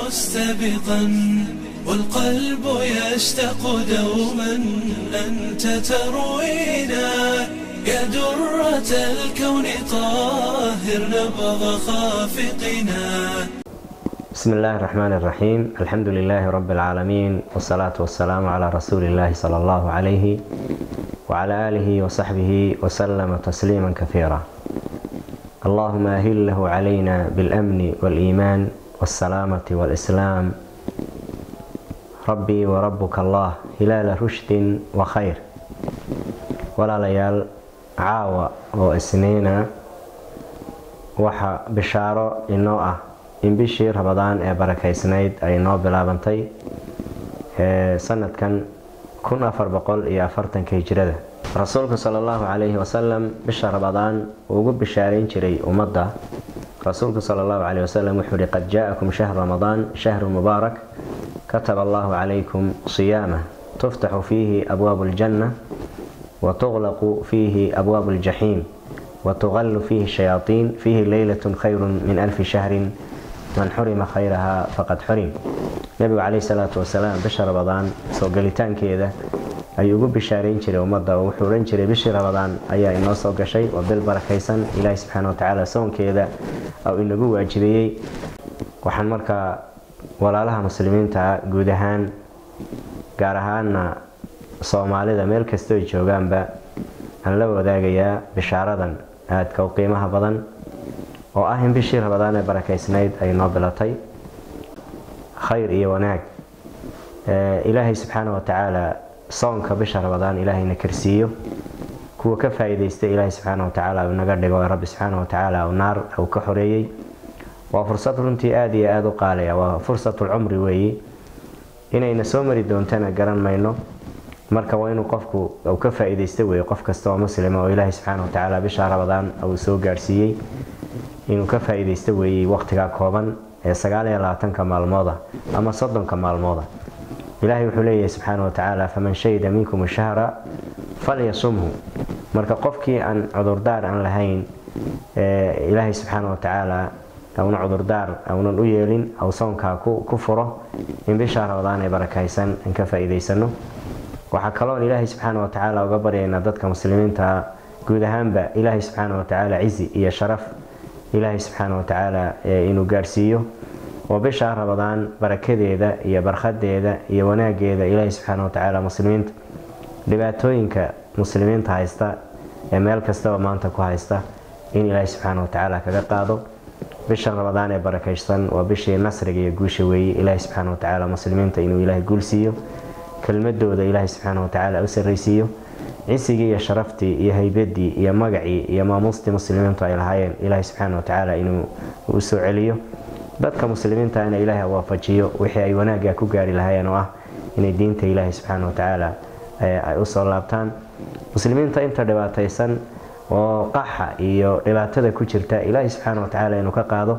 مستبقا والقلب يشتاق دوما أنت تروينا يا درة الكون طاهر نبض خافقنا بسم الله الرحمن الرحيم الحمد لله رب العالمين والصلاة والسلام على رسول الله صلى الله عليه وعلى آله وصحبه وسلم تسليما كثيرا اللهم أهله علينا بالأمن والإيمان والسلامة والإسلام ربي وربك الله هلال رشد وخير ولا ليال عاوة وإسنينا وحا بشارة إنه أه in bishii rabadaan ee barakaysnayd ay noo bilaabantay sanadkan kun afar boqol iyo afartanka hijrada rasuulku sala allahu calayhi wasalam bisha rabadaan uu ugu bishaareyn jiray ummadda rasuulku sala allahu calayhi wasalam wuxuu ihi qad jaa-akum shahru ramadaan shahru mubaarak kataba allahu calaykum siyaamah tuftaxu fiihi abwaabu aljanna wa tuqlaqu fiihi abwaabu aljaxiim wa tuqallu fiihi shayaatiin fiihi leylatun khayrun min alfi shahrin man xurima khayrahaa faqad xurim nebigu caleyhi salaatu wasalaam bisha rabadaan soo gelitaankeeda ayuu ugu bishaareyn jiray ummadda oo wuxuu odhan jiray bishii rabadaan ayaa inoo soo gashay waa bil barakaysan ilaahi subxaana watacaala soonkeeda oo inagu waajibeeyey waxaan markaa walaalaha muslimiinta guud ahaan gaar ahaana soomaalida meel kastoo joogaanba aan la wadaagayaa bishaaradan aadka u qiimaha badan oo ah in bishii rabadaan ee barakaysnayd ay noo bilatay khayr iyo wanaag ilaahay subxaana wa tacaala soonka bisha rabadaan ilaahayna karsiiyo kuwa ka faa-iideysta ilaahay subxaana wa tacaala uu naga dhigo ee rabbi subxaana wa tacaala naar uu ka xoreeyey waa fursad runtii aada iyo aada u qaalaya waa fursatul-cumri weeyi inayna soo mari doontana garan mayno marka waa inuu qofku uu ka faa-iideysta weeye qof kasta oo muslima oo ilaahay subxaana wa tacaala bisha rabadaan uu soo gaarhsiiyey inuu ka faa-iideysta weeyey waqtigaa kooban ee sagaal iyo labaatanka maalmooda ama soddonka maalmooda ilaahay wuxuu leeyahay subxaana wa tacaala faman shahida minkum shahra falyasumhu marka qofkii aan cudurdaar aan lahayn ilaahay subxaana wa tacaala una cudurdaar aunan u yeelin aw soonkaa ku furo in bishaa rabadaan ee barakaysan aan ka faa-iideysano waxaa kaloon ilaahay subxaana wa tacaala uga baryaynaa dadka muslimiinta guud ahaanba ilaahay subxaana wa tacaala cizi iyo sharaf ilaahay subxaana wa tacaala inuu gaarhsiiyo oo bishaa rabadaan barakadeeda iyo barkhadeeda iyo wanaageeda ilaahay subxaana wa tacaala muslimiinta dhibaatooyinka muslimiinta haysta ee meel kastaba maanta ku haysta in ilaahay subxaana wa tacaala kaga qaado bisha rabadaan ee barakaysan waa bishii nasriga iyo guusha weeye ilaahay subxaana wa tacaala muslimiinta inuu ilaahay guulsiiyo kelmadooda ilaahay subxaana wa tacaala u sarraysiiyo cisigii iyo sharaftii iyo haybadii iyo magacii iyo maamuustii muslimiintu ay lahaayeen ilaahay subxaana wa tacaala inuu u soo celiyo dadka muslimiintana ilaahay waafajiyo wixii ay wanaagga ku gaari lahaayeen oo ah inay diinta ilaahay subxaana wa tacaala ay usoo laabtaan muslimiinta inta dhibaataysan oo qaxa iyo dhibaatada ku jirta ilaahay subxaana wa tacaala inuu ka qaado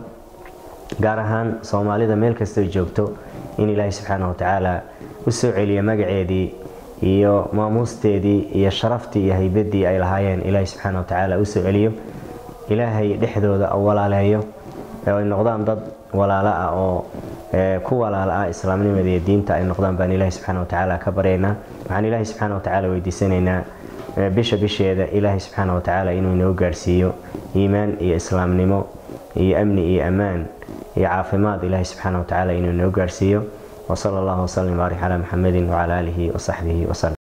gaar ahaan soomaalida meel kastoo joogto in ilaahay subxaana wa tacaala u soo celiyo magaceedii iyo maamuusteedii iyo sharaftii iyo haybadii ay lahaayeen ilaahay subxaana wa tacaala usoo celiyo ilaahay dhexdooda u walaaleeyo ay noqdaan dad walaalo ah oo ku walaalo ah islaamnimada iyo diinta ay noqdaan baan ilaahay subxaana wa tacaala ka baryaynaa waxaan ilaahay subxaana wa tacaala weydiisanaynaa bisha bisheeda ilaahay subxaana wa tacaala inuu inoo gaarhsiiyo iimaan iyo islaamnimo iyo amni iyo ammaan iyo caafimaad ilaahay subxaana wa tacaala inuu inoo gaarhsiiyo وصلى الله وسلم وبارك على محمد وعلى آله وصحبه وسلم